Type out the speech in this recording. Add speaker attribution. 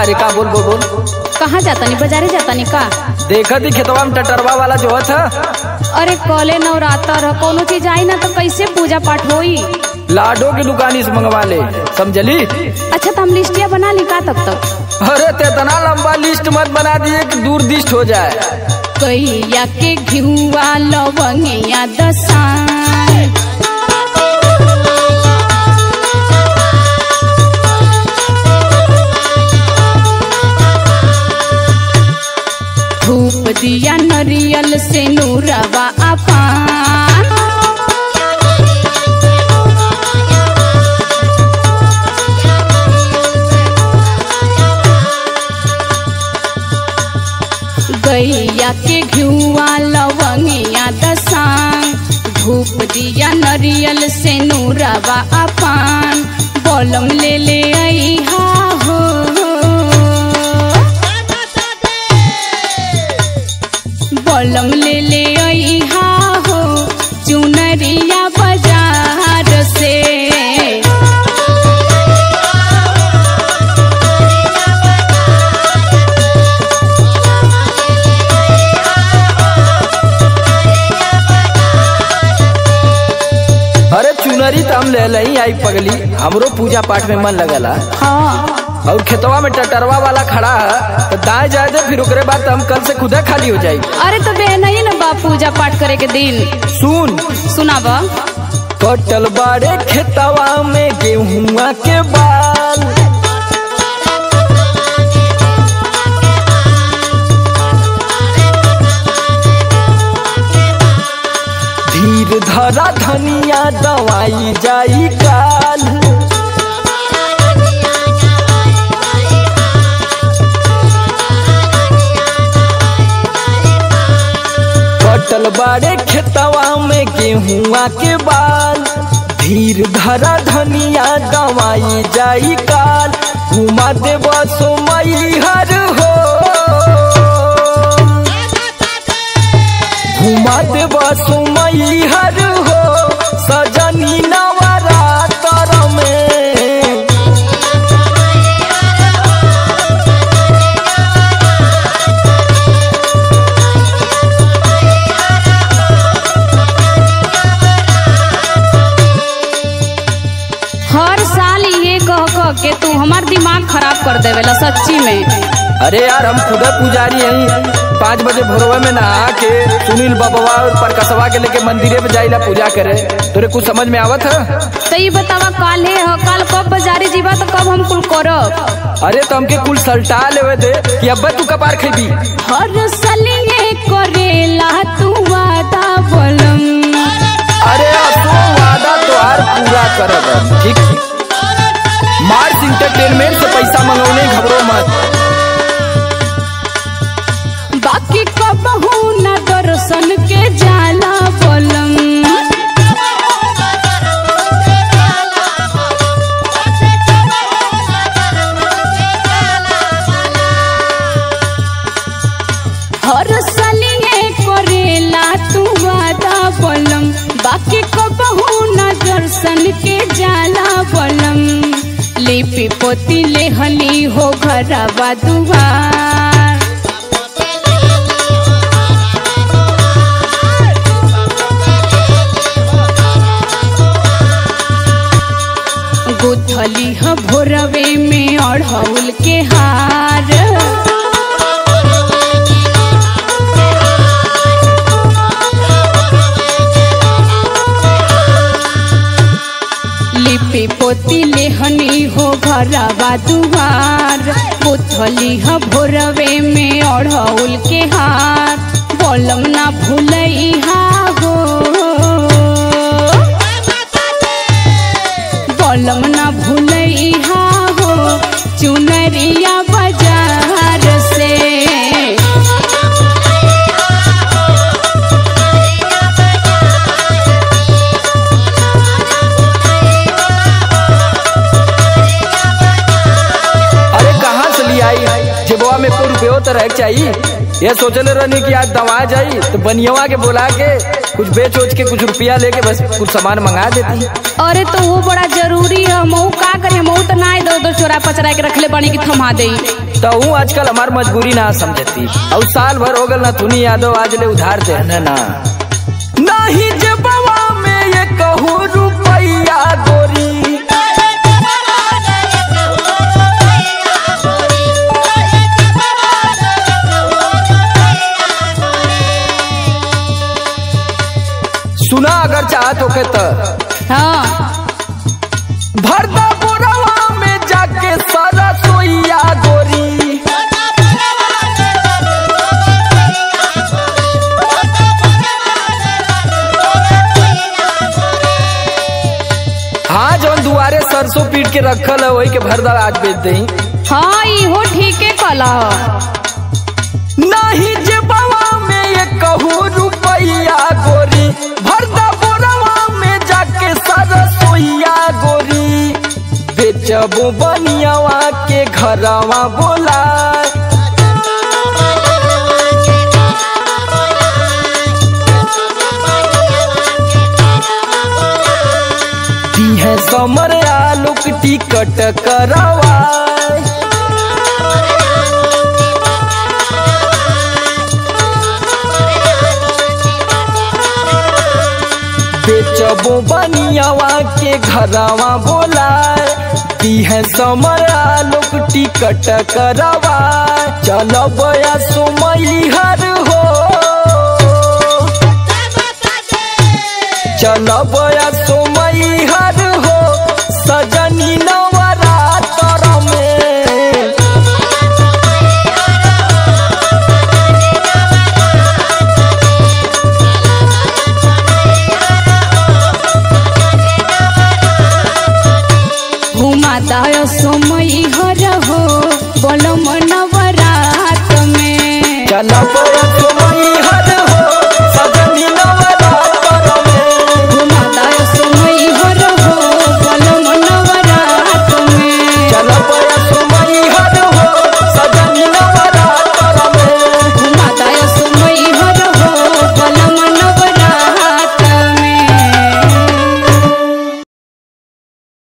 Speaker 1: रे का बोल बोल बोल
Speaker 2: कहाँ जातानी बाजारे जातानी का
Speaker 1: देखा थी खेतवा में टटरवा वाला जो था
Speaker 2: अरे कले नवरात्र ह कोनो चीज आई ना तो कैसे पूजा पाठ होई
Speaker 1: लाडो की दुकानी से मंगवा ले समझली
Speaker 2: अच्छा तो हम लिस्टिया बना ली का तब तक
Speaker 1: अरे ते इतना लंबा लिस्ट मत बना दिए कि दूर दिस्ट हो जाए
Speaker 2: कैया के घिउआ लवंगिया दसान धूप दिया नरियल से नूरवा अपान गैया के घिउआ लवंगिया दसान धूप दिया नरियल से नूरवा अपान बलम ले ले अइहा हो बलम ले ले अइहा हो चुनरिया बाजार से
Speaker 1: अरे चुनरी तो हम ले लही आई पगली हमरो पूजा पाठ में मन लगला
Speaker 2: हाँ
Speaker 1: और खेतवा में टटरवा वाला खड़ा है तो दाएं जाए दे फिर ओकरे बाद हम कल से खुदा खाली हो जाई
Speaker 2: अरे तो बे नहीं ना बा पूजा पाठ करे के दिन
Speaker 1: सुन
Speaker 2: सुनाब
Speaker 1: कटल बाड़े खेतवा में गेहुआ के बाल धीर धरा धनिया दवाई जाई काल कटल बाड़े खेतवा में गेहुआ के बाल धीर धरा धनिया दवाई जाई काल घुमा देव सोमई हर हो घुमा देव सोमई हर हो सजनी नवरात्र में
Speaker 2: हर साल ये कह कह के तू हमार दिमाग खराब कर देवेला सच्ची में
Speaker 1: अरे यार हम खुदा पुजारी हैं पाँच बजे भोरवा में नहा के सुनील बबवा और परकसवा के लेके मंदिरे में जाइला पूजा करे तोरे कुछ समझ में आवत है
Speaker 2: तो ये बतावा काल है ह काल कब बाजारे जीवा तो कब हम कुल करब
Speaker 1: अरे तो हमके कुल सल्टा लेवे दे कि अब्बा तू कपार खेबी
Speaker 2: हर साल ये करेला तू वादा बोलम
Speaker 1: अरे असो वादा तोहार पूरा करब हम, ठीक मार्स इंटरटेनमेंट से पैसा मंगौने घबरो मत
Speaker 2: बाकी कब न दर्शन के जाला बोलम हर साल ये करेला तू वादा बोलम बाकी कब न दर्शन के जाला बोलम लिपि पोती लेहली हो घरवा दुआर गुथली ह भोरवे में अढ़ौल के हार लिपि पोती लेहनी हो घरवा दुआर गुथली ह भोरवे में अढ़ौल के हार बोलम ना भूलैहा हो बोलम ना भूलैहा हो चुनरिया बाजार से
Speaker 1: अरे कहाँ से ले आई जेबवा में को रुपयो तो रह चाहिए ये सोचले रहनी कि आज दवा जाई तो बनियवा के बुला के कुछ बेच उच के कुछ रुपया लेके बस कुछ सामान मंगा देती
Speaker 2: अरे तो वो बड़ा जरूरी है मऊ का करे मऊ तो ना इधर उधर चोरा पचरा के रखले बनी की थमा दे
Speaker 1: तो हूँ आजकल हमार मजबूरी ना समझती और साल भर हो गल ना तुनी यादव आज ले उधार दे ना ना नहीं जे बवा में ये कहूँ रुपया गोरी सुना अगर चाहत होके तो
Speaker 2: हाँ
Speaker 1: भरदा बोरवा में जाके सारा सोइया गोरी हाँ जौन दुआरे सरसों पीट के रखल है वही के भरदा आज बेच दई
Speaker 2: हाँ इहो ठीके कला
Speaker 1: नहीं जे बवा में ये कहूँ रुपया गोरी भरदा बोरवा में जाके सारा सोइया गोरी बेचबो बनियावा के घरवा बोला दी है समर आलोक टिकट करवा बेचबो बनियावा के घरवा बोलाए दी है समर आलोक टिकट करवा चलब या सुमई हर हो चलब या सुमई हर हो सजनी नवरात्र में
Speaker 2: घुमा दाय समय हर हो बोलो नवरात में
Speaker 1: चलब